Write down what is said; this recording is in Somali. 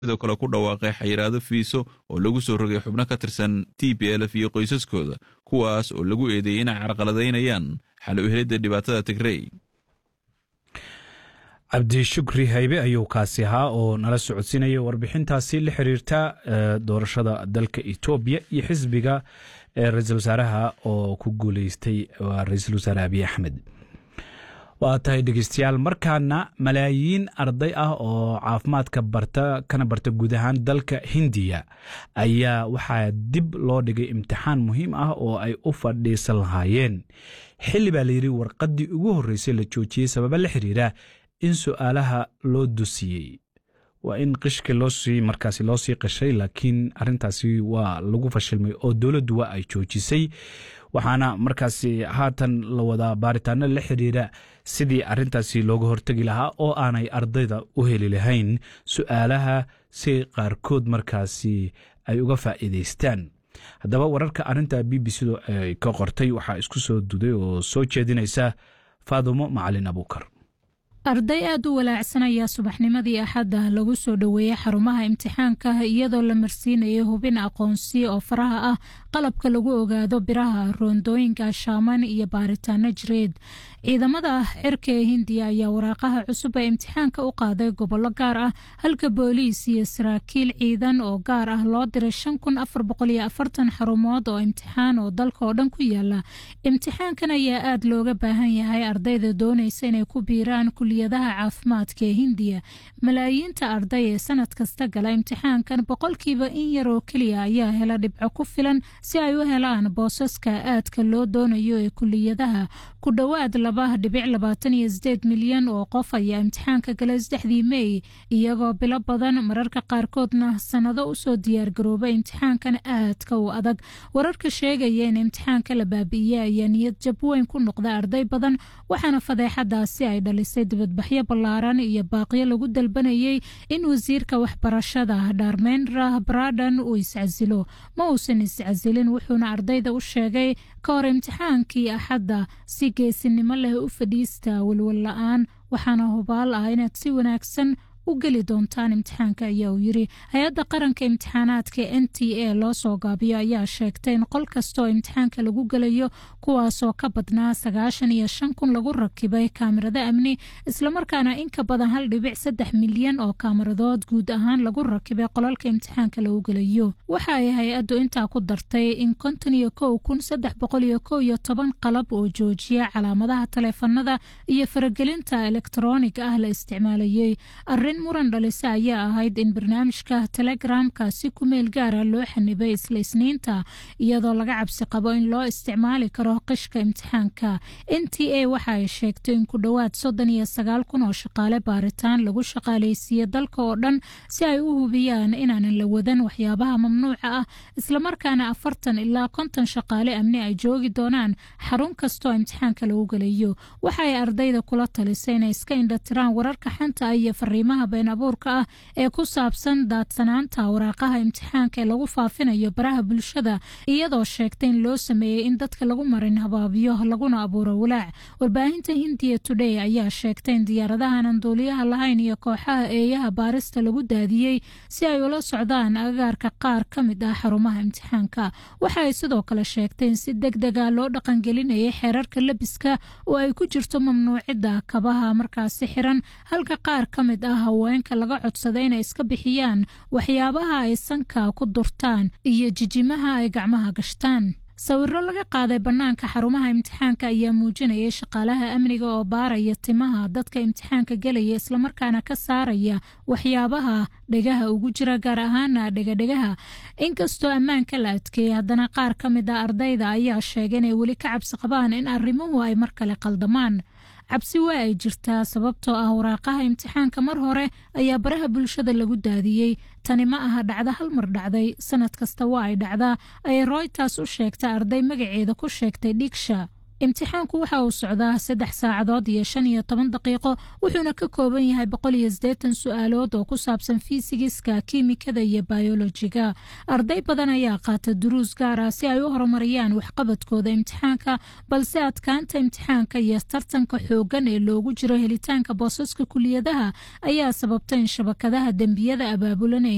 sidoo kale ku dhawaaqay xayiraado fiiso oo lagu soo rogay xubno ka tirsan t b lf iyo qoysaskooda kuwaas oo lagu eedeeyey inay carqaladaynayaan xal u helidda dhibaatada tigrey cabdi shukri haybe ayuu kaasi ahaa oo nala socodsiinaya warbixintaasi la xiriirta doorashada dalka etoobiya iyo xisbiga ra-iisul wasaaraha oo ku guuleystay waa ra-iisul wasaare abiy axmed waa tahay dhegeystayaal markaana malaayiin arday ah oo caafimaadka barta kana barta guud ahaan dalka hindiya ayaa waxaa dib loo dhigay imtixaan muhiim ah oo ay u fadhiisan lahaayeen xilli baa layidhi warqaddii ugu horreysay la joojiyey sababa la xiriira in su-aalaha loo dusiyey waa in qishka loosii markaasi loo sii qashay laakiin arintaasi waa lagu fashilmay oo dowladdu waa ay joojisay waxaana markaasi haatan la wadaa baaritaano la xiriira sidii arintaasi looga hortegi lahaa oo aanay ardayda u heli lahayn su-aalaha si qaarkood markaasi ay uga faa'iidaystaan haddaba wararka arinta b b c-du ay ka qortay waxaa isku soo duday oo soo jeedinaysa faadumo macalin abuukar arday aad u walaacsan ayaa subaxnimadii axadda lagu soo dhoweeyey xarumaha imtixaanka iyadoo la marsiinayay hubin aqoonsi oo faraha ah qalabka lagu ogaado biraha roondooyinka shaaman iyo baaritaano jireed ciidamada cirka ee hindiya ayaa waraaqaha cusub ee imtixaanka u qaaday gobollo gaar ah halka booliis iyo saraakiil ciidan oo gaar ah loo diray shan kun afar boqol iyo afartan xarumood oo imtixaan oo dalka oo dhan ku yaala imtixaankan ayaa aad looga baahan yahay ardayda doonaysa inay ku biiraan kuliyadaha caafimaadka ee hindiya malaayiinta arday ee sanad kasta gala imtixaankan boqolkiiba in yar oo keliya ayaa hela dhibco ku filan si ay u helaan boosaska aadka loo doonayo ee kuliyadaha ku dhowaad laba dhibic labaatan iyo sideed milyan oo qof ayaa imtixaanka galay saddexdii mey iyagoo bilo badan mararka qaarkoodna sannado usoo diyaargaroobay imtixaankan aadka u adag wararka sheegaya in imtixaanka la baabi'iyey ayaa niyad jab weyn ku noqda arday badan waxaana fadeexadaasi ay dhalisay dibadbaxyo ballaaran iyo baaqyo lagu dalbanayay in wasiirka waxbarashada dharmendra bradan uu iscasilo ma uusan iscasilin wuxuuna ardayda u sheegay ka hor imtixaankii axadda si geesinimo leh u fadhiista walwal la-aan waxaana hubaal ah inaad si wanaagsan u geli doontaan imtixaanka ayaa uu yiri hay-adda qaranka imtixaanaadka n t a loo soo gaabiyo ayaa sheegtay in qol kasta oo imtixaanka lagu gelayo kuwaasoo ka badnaa sagaashan iyo shan kun lagu rakibay kaamirado amni islamarkaana in ka badan hal dhibic saddex milyan oo kaamiradood guud ahaan lagu rakibay qolalka imtixaanka lagu gelayo waxa ay hay-addu intaa ku dartay in konton iyo kow kun saddex boqol iyo kow iyo toban qalab oo joojiya calaamadaha taleefanada iyo faragelinta elektroonig ah la isticmaalayey muran dhalise ayaa ahayd in barnaamijka telegramka si ku meel gaara loo xanibay isla isniinta iyadoo laga cabsi qabo in loo isticmaali karo qishka imtixaanka n t a waxa ay sheegtay in ku dhowaad soddon iyo sagaal kun oo shaqaale baaritaan lagu shaqaaleysiiyey dalka oo dhan si ay u hubiyaan inaanan la wadan waxyaabaha mamnuuca ah islamarkaana afartan ilaa konton shaqaale amni ay joogi doonaan xarun kastoo imtixaanka lagu gelayo waxa ay ardayda kula talisay inay iska indhatiraan wararka xanta iyo fariimaha been abuurka ah ee ku saabsan daadsanaanta waraaqaha imtixaanka ee lagu faafinayo baraha bulshada iyadoo sheegtay in loo sameeyey in dadka lagu marin habaabiyo laguna abuuro walaac warbaahinta hindiya today ayaa sheegtay in diyaaradahan aan duuliyaha lahayn iyo kooxaha eeyaha baarista lagu daadiyey si ay ula socdaan agaarka qaar ka mid ah xarumaha imtixaanka waxa ay sidoo kale sheegtay in si deg dega loo dhaqangelinayay xeerarka lebiska oo ay ku jirto mamnuucidda kabaha markaasi xiran halka qaar ka mid ah haweenka laga codsaday inay iska bixiyaan waxyaabaha ay sanka ku durtaan iyo jijimaha ay gacmaha gashtaan sawiro laga qaaday bannaanka xarumaha imtixaanka ayaa muujinayay shaqaalaha amniga oo baaraya timaha dadka imtixaanka gelaya islamarkaana ka saaraya waxyaabaha dhegaha ugu jira gaar ahaana dhegadhegaha inkastoo ammaanka la adkeeyey haddana qaar ka mid a ardayda ayaa sheegay inay weli ka cabsi qabaan in arrimuhu ay mar kale qaldamaan cabsi waa ay jirtaa sababtoo ah waraaqaha imtixaanka mar hore ayaa baraha bulshada lagu daadiyey tani ma aha dhacda hal mar dhacday sanad kasta waa ay dhacdaa ayay royters u sheegtay arday magaceeda ku sheegtay dhigsha imtixaanku waxa uu socdaa saddex saacadood iyo shan iyo toban daqiiqo wuxuuna ka kooban yahay boqol iyo siddeetan su-aalood oo ku saabsan fisigiska kiimikada iyo bayolojiga arday badan ayaa qaata duruus gaar ah si ay u horumariyaan waxqabadkooda imtixaanka balse adkaanta imtixaanka iyo tartanka xooggan ee loogu jiro helitaanka boosaska kuliyadaha ayaa sababta in shabakadaha dembiyada abaabulan ee